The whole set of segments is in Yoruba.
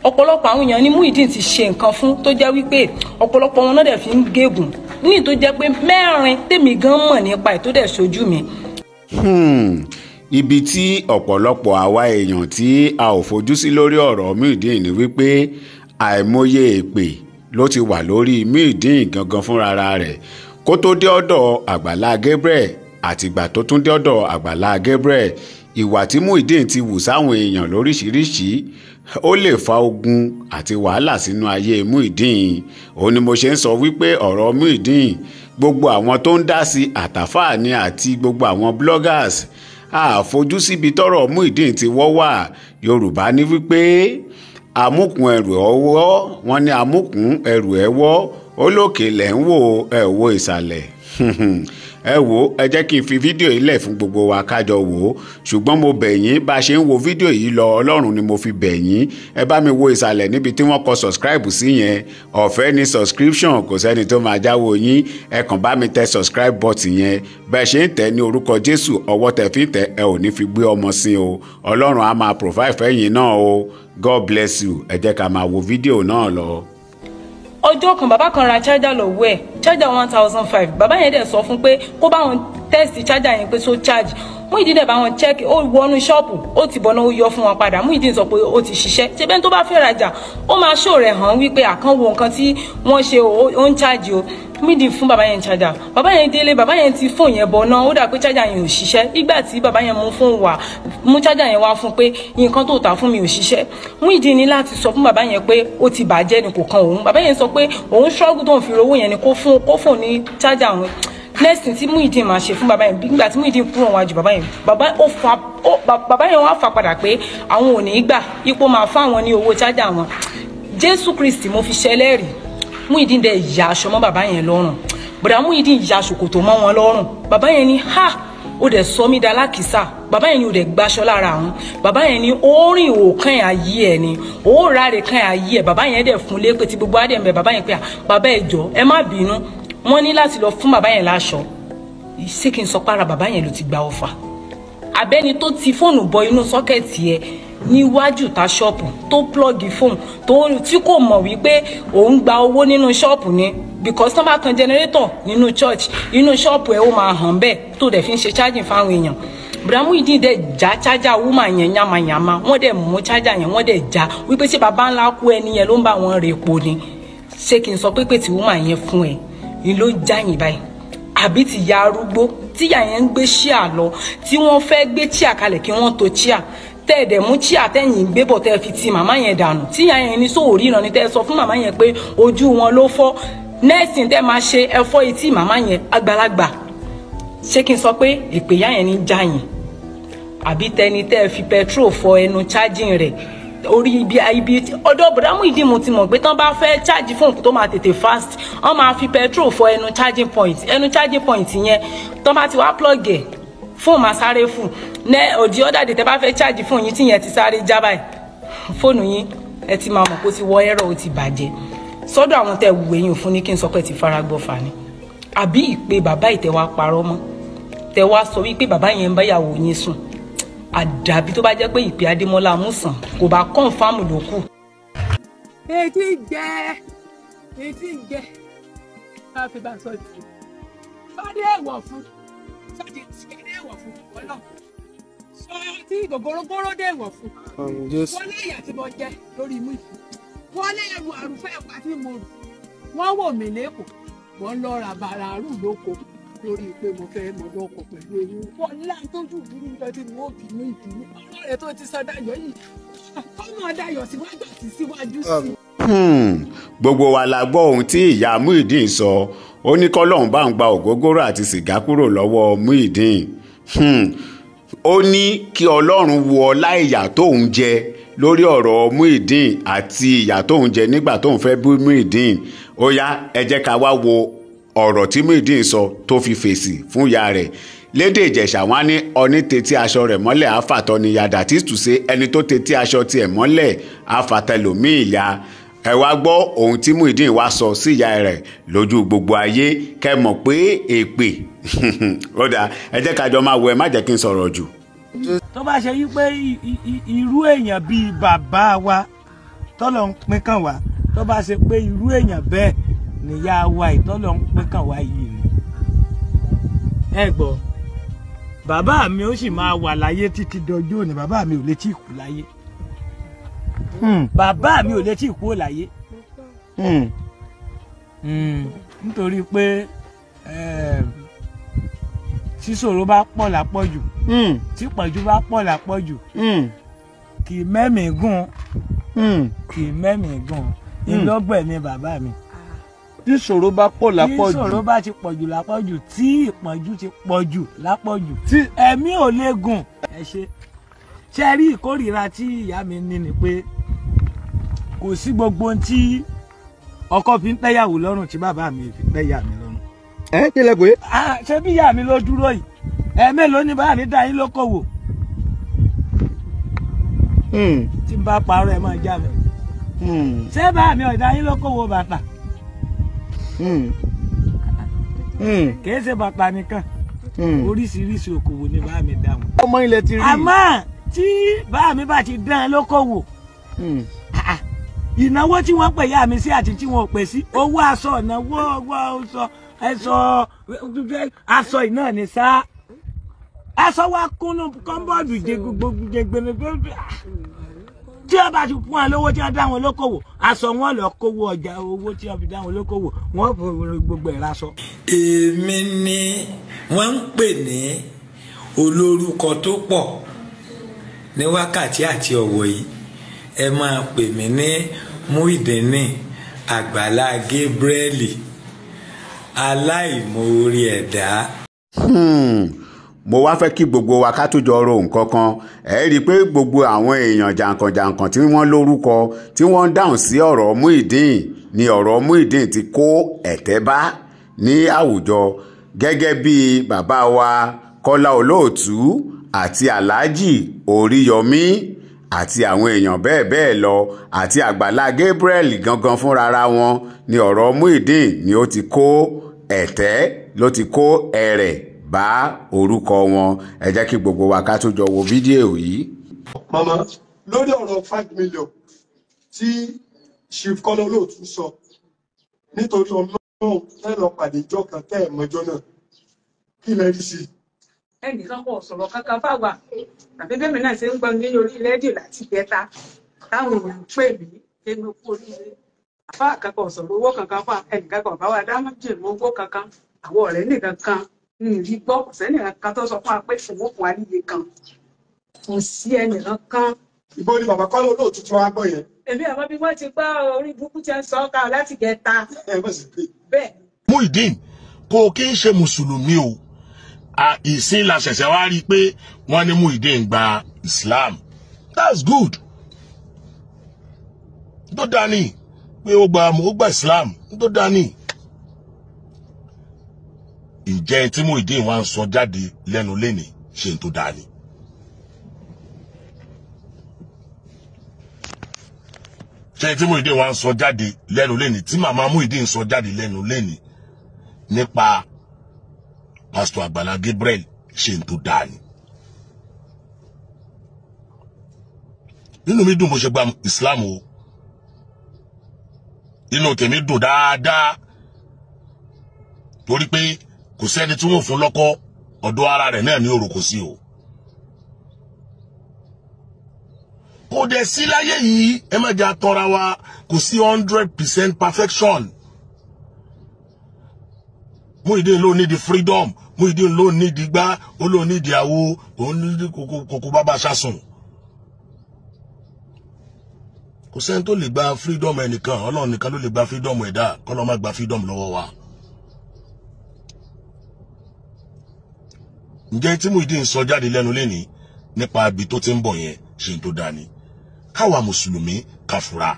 ọ̀pọ̀lọpọ̀ àwọn èèyàn ní Muyideen ti ṣe nǹkan fún tó jẹ́ wípé ọ̀pọ̀lọpọ̀ wọn náà dẹ̀ fi ń gégùn ní tó jẹ́ pé mẹ́rin tèmi gan mọ̀ nípa ẹ̀ tó dẹ̀ ṣojú mi Hmm, ibi tí ọ̀pọ̀lọpọ̀ àwa èèyàn tí a ò fojú sí lórí ọ̀rọ̀ Muyideen ni wípé àìmọye èpè ló ti wà lórí Muyideen gangan fúnra rẹ̀ kó tó dé ọ̀dọ̀ Àgbàlá Gabriel àtìgbà tó tún dé ọ̀dọ̀ Àgbàlá Gabriel ìwà tí Muyideen ti wù sáwọn èèyàn lóríṣiríṣi ó lè fa ogun àti wàhálà sínú ayé Muyideen òun ni mo ṣe ń sọ wípé ọ̀rọ̀ Muyideen gbogbo àwọn tó ń dá sí àtàfààní àti gbogbo àwọn bloggers àfojú síbi tọ́rọ̀ Muyideen ti wọ́ wà Yorùbá ní wípé amúkùn ẹrù ọwọ́ wọn ní amúkùn ẹrù ẹwọ́ olókè lẹ̀ ń wò ẹ wo ìsàlẹ̀ ẹ wò ẹ jẹ́ kí n fi fídíò yìí lẹ̀ fún gbogbo wa kájọ wò ó ṣùgbọ́n mo bẹ̀ yín bá a ṣe ń wo fídíò yìí lọ ọlọ́run ni mo fi bẹ̀ yín ẹ bá mi wo ìsàlẹ̀ níbi tí wọ́n kọ subscribe sí yẹn ọ̀fẹ́ ni subscription kò sẹ́ni tó máa jáwọ́ yín ẹ kàn bá mi tẹ subscribe button yẹn bẹ́ẹ̀ ṣe ń tẹ̀ ní orúkọ Jésù ọwọ́ tẹ fi ń tẹ̀ ẹ ò ní fi gbé ọmọ sí o ọlọ́run á máa provide fẹ́yìn náà o God bless you ẹ jẹ́ ká máa wo fídíò náà lọ ọjọ́ kan bàbá kan ra charger lọ́wọ́ ẹ̀ charger one thousand five bàbá yẹn dẹ̀ sọ fún pé kó bá wọn test charger yẹn pé so charge Muyideen dẹ̀ bá wọn check ó wọnú ṣọ́ọ̀pù ó ti bọ̀nà ó yọ fún wọn padà Muyideen sọ pé ó ti ṣiṣẹ́ ṣe bẹ́ẹ̀ tó bá fẹ́ rajà ó máa ṣó rẹ̀ hàn wípé àkànwò nǹkan tí wọ́n ṣe ó ń charge o Muyideen fún bàbá yẹn charger bàbá yẹn délé bàbá yẹn ti fóònù yẹn bọ̀nà ó dà pé charger yẹn ò ṣiṣẹ́ ìgbà tí bàbá yẹn mú fóònù wá mú charger yẹn wá fún pé nǹkan tó tà fún mi ò ṣiṣẹ́ Muyideen ní láti sọ fún bàbá yẹn pé ó ti bàjẹ́ ni kò kan òun bàbá yẹn sọ pé òun struggle tó ń fi owó yẹn ni kó fún kó fóònù ní charger òun next thing tí Muyideen máa ṣe fún bàbá yẹn nígbà tí Muyideen kúrò wájú bàbá yẹn bàbá ó fa ó bàbá yẹn wá fà padà pé àwọn ò ní í gbà ipò máa fún àwọn ní owó charger wọn Jésù Kristi mo fi ṣẹlẹ́rìí Muyideen dẹ̀ ya aṣọ mọ́ bàbá yẹn lọ́rùn bùdá Muyideen ya ṣòkòtò mọ́ wọn lọ́rùn bàbá yẹn ní ha ó dẹ̀ sọ mí dalákìsà bàbá yẹn ni ó dẹ̀ gbaṣọ lára àwọn bàbá yẹn ni ó rìn òkàn ayé ẹ̀ ni ó ráre kan ayé ẹ̀ bàbá yẹn dẹ̀ fún lépè tí gbogbo adé ń bẹ bàbá yẹn pé bàbá ẹ jọ̀ọ́ ẹ má bínú wọ́n ní láti lọ fún bàbá yẹn láṣọ ṣé kí n sọ para bàbá yẹn ló ti gba ọfà abẹ́ni tó ti fóònù bọ inú sọ́kẹ̀tì ẹ̀ níwájú ta ṣọ́ọ̀pù tó plọ́ọ̀gì fóònù tó tí kò mọ̀ wípé òun gba owó nínú ṣọ́ọ̀pù ni because tó bá tan generator nínú church inú ṣọ́ọ̀pù ẹ̀ ó máa hàn bẹ́ẹ̀ tó dẹ̀ fi ń ṣe charging fáwọn èèyàn Muyideen dẹ̀ já chájà wúmà yẹn yamayama wọ́n dẹ̀ mú chájà yẹn wọ́n dẹ̀ já wípé ṣé baba ńlá kú ẹni yẹn ló ń bá wọn rè po ni ṣé kí n sọ pé pé tí wúmà yẹn fún ẹ ni ló jáyìn báyìí àbí ti ya arúgbó tíyà yẹn ń gbé ṣíà lọ tí wọ́n fẹ́ gbé chíà kalẹ̀ kí wọ́n to chíà tẹ́ẹ̀dẹ̀ mú chíà tẹ́yìn gbé bọ̀ tẹ́ẹ̀ fi ti màmá yẹn dànù tíyà yẹn ní sóò ríran ni tẹ́ẹ̀ sọ fún màmá yẹn pé ojú wọn ló fọ́ nẹ́ẹ̀sì tẹ́ẹ̀ máa ṣe ẹ̀fọ́ etí màmá yẹn àgbàlagbà ṣé kí n sọ pé ìpèyà yẹn ní jáyìn àbí tẹni tẹ́ẹ̀ fi petrol fọ ẹnu chájìn rẹ̀ orí ibi ibi ọ̀dọ̀ bùdá Muyideen mo ti mọ̀ pé tán bá fẹ́ charge fóònù tó máa tètè fast wọ́n máa fi petrol fọ ẹnu charging point ẹnu charging point yẹn tán bá ti wá plug ẹ̀ fóònù máa sáré fún ní òdì ọ̀dà dé tẹ́ bá fẹ́ charge fóònù yín tí yẹn ti sáré já báyìí fóònù yín ẹ ti máa mọ̀ kó ti wọ ẹ̀rọ ó ti bàjẹ́ sọ́dọ̀ àwọn tẹ́ wù ẹ̀yìn fún ní kí n sọ pé ti fara gbọ́ fà ni àbí ìpè bàbá ìtẹ̀wá parọ́ mọ́ tẹ̀wá sọ wípé bàbá yẹn ń báyàwó yín sùn àdàbí tó bá jẹ́ pé ìpè adémọ́lá amúsàn kò bá kọ́ǹfàmù ló kù. etí jẹ etí jẹ ká fi bá sọ jù sọdí èèwọ̀ fún sọdí sọdí èèwọ̀ fún ọlọ sọ tí gògórógóró dé èèwọ̀ fún wọn lé ìyà tí mo jẹ lórí imú ìfún wọn lé ẹrù àrùfẹ́ ẹ̀pà tí mo rù wọ́n wò mí lẹ́kọ̀ọ́ wọ́n lọ ra bàrà àrùn lóko lórí pé mo fẹ́ mọ lọ́kọ̀ pẹ̀lú eyín wọn látójú ìbúrú nǹkan tí mo bínú ìbínú ọ̀rọ̀ rẹ̀ tó ti sọ dayọ̀ yìí ọmọ dayọ̀ síwájú àti síwájú sí. gbogbo wa la gbọ́ ohun tí ìyá Muyideen sọ ó ní kọ́lọ́hún bá ń gba ògógóró àti sìgá kúrò lọ́wọ́ Muyideen ó ní kí ọlọ́run wo ọlá ìyà tóun jẹ lórí ọ̀rọ̀ Muyideen àti ìyà tóun jẹ nígbà tóun fẹ́ bú Muyideen ó yá ẹ jẹ́ ká wá wo ọ̀rọ̀ tí Muyideen sọ tó fi fèsì fún ìyá rẹ̀ lédè ìjẹ̀ṣà wọn ní ọní tetí aṣọ rẹ̀ mọ́lẹ̀ àfàtọ́ ni yàdà tí tù sí ẹni tó tetí aṣọ tiẹ̀ mọ́lẹ̀ àfàtẹlòmíì ya ẹ wá gbọ́ ohun tí Muyideen wá sọ sí ìyá rẹ̀ lójú gbogbo ayé kẹ́ mọ̀ pé èpè ó dáa ẹ jẹ́ ká jọ máa wọ ẹ má jẹ́ kí n sọ̀rọ̀ jù. tó bá ṣe yí pé irú èèyàn bíi bàbá wa tọ́lọ̀ ń pín kàn wá tó bá ṣe pé irú èèyàn bẹ́ẹ̀ nìyá wa ìtọ́lọ̀ ń pín kàn wá yìí ni. ẹ gbọ́ bàbá mi ó sì máa wà láyé títí dọjọ́ òní bàbá mi ò lè tí ì kú láyé bàbá mi ò lè tí ì kú láyé nítorí pé sísòro bá pọ̀ lápọ̀jù tí pọ̀jù bá pọ̀ lápọ̀jù kì í mẹ́mìí gùn kì í mẹ́mìí gùn ìlọ́gbẹ̀ ni bàbá mi tí ìṣòro bá pọ̀ tí lápọ̀jù ìṣòro bá ti pọ̀jù lápọ̀jù tí ìpọ́njú ti pọ̀jù lápọ̀jù tí ẹ̀mí ò lè gùn ẹ ṣe ṣe rí ìkórìíra tí ìyá mi ní ni pé kò sí gbogbo ohun tí ọkọ fi ń tẹ́yàwó lọ́rùn tí bàbá mi fi tẹ́yà mi lọ́rùn. ẹ kí lẹ pé Ah, ṣé bí ìyá mi ló dúró yìí ẹ̀ẹ́mélòó ni bàbá mi dá yín lókòwò tí n bá parọ́ ẹ̀ máa já mi ṣé bàbá mi ò dá yín lókòwò bàtà kìí ṣe bàtà nìkan oríṣiríṣi òkòwò ni bàbá mi dá wọn. ọmọ ilẹ̀ ti rí àmọ́ tí bàbá mi bá ti dán an lókòwò ah, ìnáwó tí wọ́n pè yá mi sí àti tí wọ́n ò pè sí owó aṣọ ìnáwó owó aṣọ ẹ̀ṣọ́ aṣọ iná ni sá aṣọ wa kúnnú kọ́ńbọ́ọ̀dù jẹ gbogbo jẹgbẹrẹ gbogbo tí wọ́n bá ti fún wọn lówó tí wọ́n dá wọn lókòwò aṣọ wọn lọ kówó ọjà owó tí wọ́n fi dá wọn lókòwò wọ́n fi gbogbo ẹ̀ raṣọ. èmi ni wọ́n ń pè ní olórúkọ tó pọ̀ ní wákàtí àti ọ̀wọ̀ yìí ẹ máa pè mí ní Muyideen Àgbàlá Gabriel aláìmoore ẹ̀dá. Hmm, mo wá fẹ́ kí gbogbo wa ká tó jọ ro nǹkan kan ẹ rí i pé gbogbo àwọn èèyàn jàǹkànjàǹkàn tí wọ́n lórúkọ tí wọ́n ń dáhùn sí ọ̀rọ̀ Muyideen ni ọ̀rọ̀ Muyideen ti kó ẹ̀tẹ́ bá ní àwùjọ gẹ́gẹ́ bí bàbá wa Kọ́lá Olóòtú àti Alhaji Oríyọmí àti àwọn èèyàn bẹ́ẹ̀ bẹ́ẹ̀ lọ àti Àgbàlá Gabriel gangan fúnrara wọn ni ọ̀rọ̀ Muyideen ni ó ti kó ẹ̀tẹ́ ló ti kó ẹ̀rẹ̀ bá orúkọ wọn ẹ jẹ́ kí gbogbo wa ká tó jọ wo fídíò yìí. mama lórí ọ̀rọ̀ five million tí chief kọ́lá olóòtú sọ nítorí ọlọ́run ẹ lọ pàdé ìjọ kan tẹ́ ẹ̀ mọ́jọ́ náà kí lẹ rí sí i. ẹnìkan kò sọ̀rọ̀ kankan fáwa tàbí bẹ́ẹ̀ mi náà ṣe ń gbọ́ ní orí rédíò láti ìjẹta táwọn èèyàn ń pè mí ẹnu kú oríire àfa kankan ò sọ̀rọ̀ owó kankan fún ẹnìkan kan bá wa dá méjì mọ́ owó kankan àwọn ọ̀rẹ́ nìkan kan ń rí gbọ́ kò sẹ́nìkan kan tó sọ fún wa pé owó fún wa níye kan kò sí ẹnìkan kan ìbò ni bàbá kọ́lá olóòtú tí wọ́n á gbọ́ yẹn èmi àmọ́ bí wọ́n ti gbá orí burúkú tí wọ́n sọ ọ́ ká láti ìjẹta ẹ mọ̀ sí pé bẹ́ẹ̀ Muyideen kò kí ń ṣe mùsùlùmí o À, ìsìn la ṣẹ̀ṣẹ̀ wá rí i pé wọ́n ní Muyideen gba Islam that's good tó dání pé ó gba ó gba Islam tó dání ǹjẹ́ tí Muyideen wá ń sọ jáde lẹ́nu lẹ́ni ṣe ń tó dání. ṣe tí Muyideen wá ń sọ jáde lẹ́nu lẹ́ni tí màmá Muyideen sọ jáde lẹ́nu lẹ́ni nípa pásítọ̀ Àgbàlá Gabriel ṣe ń tó dáa ni. nínú mi dùn bó ṣe gba Islam o inú tèmi dùn dáadáa torí pé kò sẹ́ni tí wọ́n fún lọ́kọ ọ̀dọ̀ ara rẹ̀ náà ní òrùkọ sí o. kò dẹ̀ sí láyé yìí ẹ má jà tọ́ra wa kò sí hundred percent perfection. Muyideen ló ní di freedom Muyideen ló ní di gbá ó ló ní di àwo òun ní di kòkó kòkó bàbá ṣàsùn. kò sẹ́ni tó lè gba freedom ẹnìkan ọlọ́run nìkan ló lè gba freedom ẹ̀dá kọ́lọ́ má gba freedom lọ́wọ́ wa. ǹjẹ́ tí Muyideen sọ jáde lẹ́nu lẹ́ni nípa ibi tó ti ń bọ̀ yẹn ṣe ń tó dání káwa mùsùlùmí ká fura.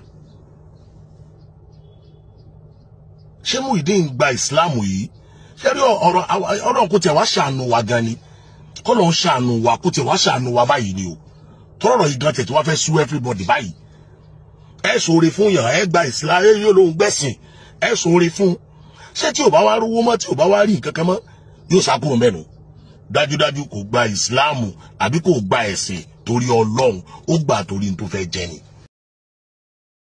ṣé Muyideen gba ìsìláàmù yìí ṣé rí ọ̀rọ̀ ọ̀rọ̀ kò tẹ̀ wá ṣàánú wa gan ni kọ́ ló ń ṣàánú wa kò tẹ̀ wá ṣàánú wa báyìí ni o tọ́rọ̀ yìí gan tẹ̀ tí wọ́n fẹ́ sú everybody báyìí ẹ sòrè fún yàn ẹ gba ìsìláàmù ẹ yóò lóun gbẹ̀sìn ẹ sòrè fún ṣé tí ò bá wá rówó mọ́ tí ò bá wá rí nǹkan kan mọ́ yóò sá kúrò mẹ́nu dájúdájú kò gba ìsìláàmù àbí kò gba ẹ̀sìn torí ọlọ́run ó gbà torí n tó fẹ́ jẹ ni.